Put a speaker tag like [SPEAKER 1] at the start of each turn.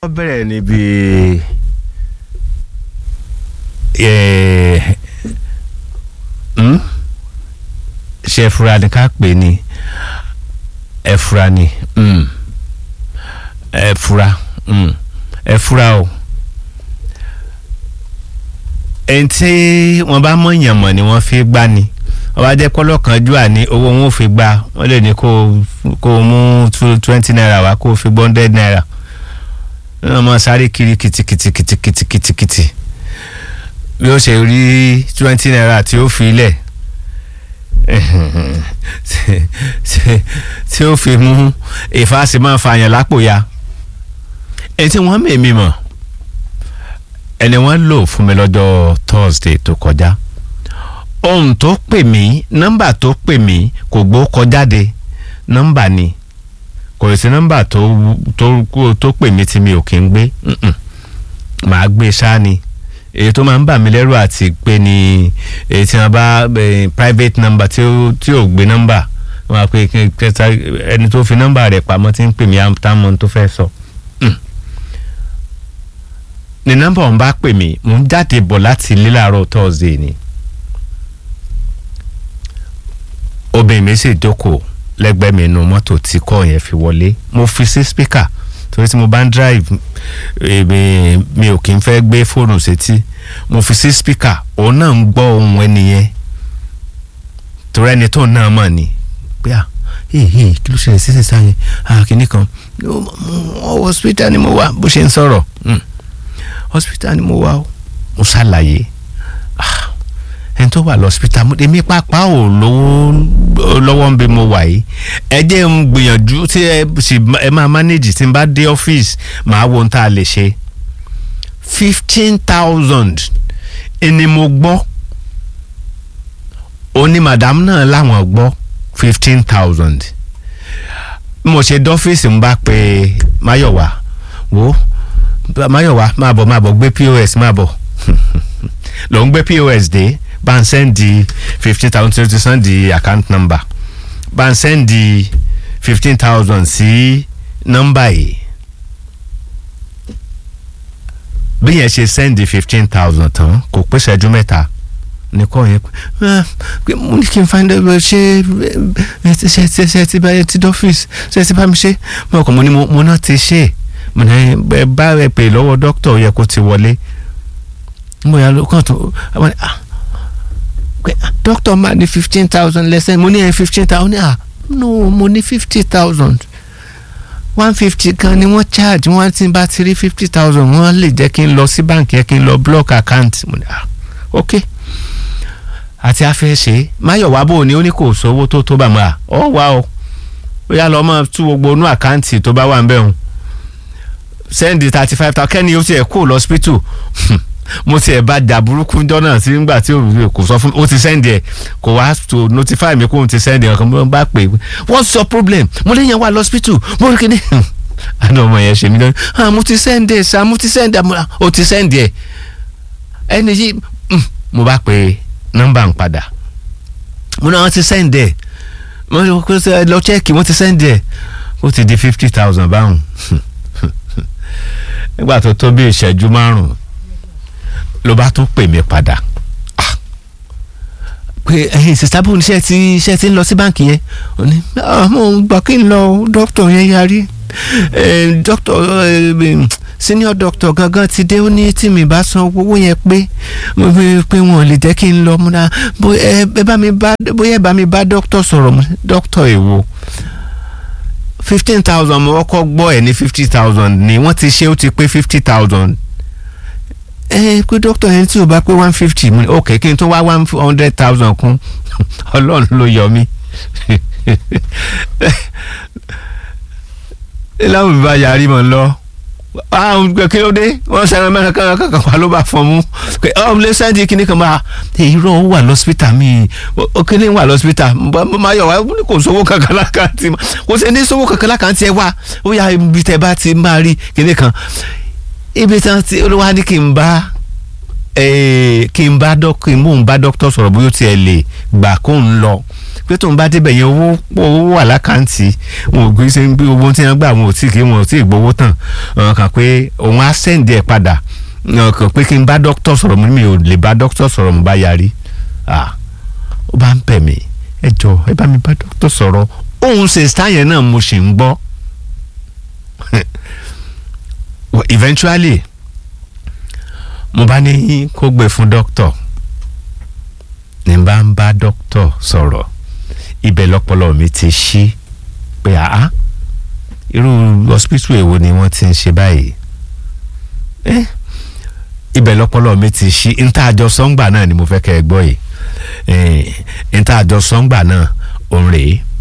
[SPEAKER 1] wọ́n bẹ̀rẹ̀ níbi eh, hmm? ṣe fura ni ká pè ní ẹ fura ni hmm. ẹ fura hmm. ẹ fura o ẹni tí wọ́n bá mọ̀yàn mọ̀ ni wọ́n fi gbá ni wọ́n bá jẹ́ kọ́lọ́kanjú àní owó wọn ò fi gbá wọ́n lè ní kó kó mú twenty naira wá kó fi gbọ́ hundred naira wọ́n máa sáré kiri kìtìkìtìkìtìkìtìkìtì bí ó ṣe rí twenty naira tí ó fi lẹ̀ tí ó fi mú ìfàsí máa fa àyàn lápò ya ẹni tí wọ́n mèmí mọ̀ ẹni wọ́n lò fún mi lọ́jọ́ Thursday tó kọjá ohun tó pè mí nọ́mbà tó pè mí kò gbó kọjáde nọ́mbà ni kò sí nọ́mbà tó tó tó pè mí tí mi ò kí ń gbé màá gbé ṣáá ni èyí tó máa ń bà mí lẹ́rù àti pé ni èyí tí wọ́n bá private number tí ó tí ò gbé nọ́mbà wọ́n á pè kẹta ẹni tó fi nọ́mbà rẹ̀ pamọ́ tí ń pè mí àtàmọ́ tó fẹ́ sọ. ní nọ́mbà ọ̀hún bá pè mí mò ń jáde bọ̀ láti ilé láàárọ̀ Thursday ni obìnrin mi sì jókòó lẹ́gbẹ̀ẹ́ mi inú mọ́tò tí kọ́ yẹn fi wọlé mo fi sí speaker torí tí mo bá ń drive èmi mi ò kí n fẹ́ gbé fóònù sétí mo fi sí speaker òun náà ń gbọ́ ohun ẹnìyẹn torí ẹni tó náà mọ̀ ni pé à ee kí ló ṣẹlẹ̀ sísè sáyẹn kìnnì kan hospital ni mo wà bó ṣe ń sọ̀rọ̀ hospital ni mo wà mo ṣàlàyé ẹni tó wà lọ́sípítà èmi pápá ò lówó lọ́wọ́ ń bẹ mo wà yìí ẹ jẹ́ ń gbìyànjú tí ẹ sì ẹ máa manage tí n bá dé ọ́fíìsì màá wo ohun tá a lè ṣe fifteen thousand ni mo gbọ́ òní madam náà láwọn gbọ́ fifteen thousand mo ṣe dọ́fíìsì ń bá pe Máyọ̀wá wo Máyọ̀wá máa bọ̀ máa bọ̀ gbé POS máa bọ̀ ló ń gbé POS dé bá ń sẹ́ndì fifteen thousand tó sẹ́ndì account number bá ń sẹ́ndì fifteen thousand sí nọ́mbà yìí bí yẹn ṣe sẹ́ndì fifteen thousand tán kò pé ṣẹ́jú mẹ́ta ní kọ́ yẹn pé mo ní kí n find out ṣé ṣe ṣe ṣe ti bá yẹn ti dọ́fíìsì ṣe ti bá mi ṣe mo kàn mo ní mo náà ti ṣe mo ní bá rẹ pè lọ́wọ́ dókítà yẹ kó ti wọlé mo yà ló kàn tó dókítà máa ní fifteen thousand lẹ́sẹ̀ mo ní ẹ̀ fifteen thousand ah no mo ní fifty thousand one fifty kan ni wọ́n charge wọ́n ti bá ti rí fifty thousand wọ́n lè jẹ́ kí n lọ sí báǹkì yẹn kí n lọ block account mo ní ah ok àti afẹ́ṣe máyọ̀wá bò ní ó ní kò sówó tó tó bá mu à ọ wá o ó yá lọ mọ tú gbogbo inú àkáǹtì tó bá wà ń bẹ̀ hùn sẹ́ndì thirty five thousand kẹ́ni ó tiẹ̀ kó lọ hospital mo tiẹ̀ bá jà burúkú jọ́nà sí nígbà tí kò sọ fún mi ó ti sẹ́ndì ẹ̀ kò wá to notify mi kó o ti sẹ́ndì ẹ̀ kan mo bá pè é what's your problem mo lè yàn wá lọ́spítù mo rí kíní àná ọmọ yẹn ṣe mí lọ́nà ah mo ti sẹ́ndì ẹ̀ sá mo ti sẹ́ndì ẹ̀ o ti sẹ́ndì ẹ̀ ẹni yìí mo bá pè nọ́mbà ń padà mo náà wọ́n ti sẹ́ndì ẹ̀ mo lọ chẹ́ẹ̀kì wọ́n ti sẹ́ndì ẹ̀ ó ti di fifty thousand báwọn nígbà tó tó bí ìṣẹ́jú márùn-ún ló bá tún pè mí padà pé ẹyin sista bó ní iṣẹ́ tí iṣẹ́ tí ń lọ sí báǹkì yẹn ó ní mo gbà kí n lọ dókítà yẹn yarí dókítà senior doctor gangan ti dé ó ní tí mi bá san owó yẹn pé mo fi pé wọn ò lè jẹ́ kí n lọ múra bóyá ẹ bá mi bá bóyá ẹ bá mi bá dókítà sọ̀rọ̀ dókítà èwo fifteen thousand mo kọ́kọ́ gbọ́ ẹ̀ ní fifty thousand ni wọ́n ti ṣe ó ti pé fifty thousand ẹ pé dókítà yẹn tí o bá pé one fifty mu ok kí n tó wá one hundred thousand kún ọlọ́run ló yọ mí láwọn ìbá yarí mọ̀ lọ àwọn kí ló dé wọ́n sẹ́ran mẹ́rin kankan kankan wà ló bá fọ́n mú pé ọ́n lè sẹ́ndì kíní kan máa irọ́ ó wà lọ́sípítà mi kíní wà lọ́sípítà máa yọ̀ wá kò sówó kankan lákàntì kò sí ní sówó kankan lákàntì ẹ wá ó yà ibi tẹ bá ti máa rí kíní kan ibi tí wọ́n ti olúwa ní kí n bá kí n bá kí n mò ń bá dókítà sọ̀rọ̀ bóyá ó tiẹ̀ lè gbà kó ń lọ pé tóun bá débẹ̀ yẹn owó owó wà lákàntì wọn ò gbé ṣe ń gbé owó tí wọ́n gbà wọn ò tí kì í wọn ò tí ì gbowó tán ọ̀hún kàn pé òun á sẹ́ǹdì ẹ̀ padà ọ̀hún kàn pé kí n bá dókítà sọ̀rọ̀ mo ní mi ò lè bá dókítà sọ̀rọ̀ mo bá yarí ah ó bá ń pẹ̀ mí ẹ jọ ẹ bá mi bá dókítà sọ̀rọ̀ òun ṣe sáyẹn náà mo ṣì ń gbọ́ eventually mo bá ní kó gbé fún dókítà ní bá ń bá dókítà sọ̀rọ̀ ibẹ̀ lọ́pọlọ mi ti ṣí pé àá irú hospital èwo ni wọ́n ti ń ṣe báyìí eh ibẹ̀ lọ́pọlọ mi ti ṣí níta àjọ sọ́ngbà náà ni mo fẹ́ kẹ́ ẹ gbọ́ yìí níta àjọ sọ́ngbà náà òun rèé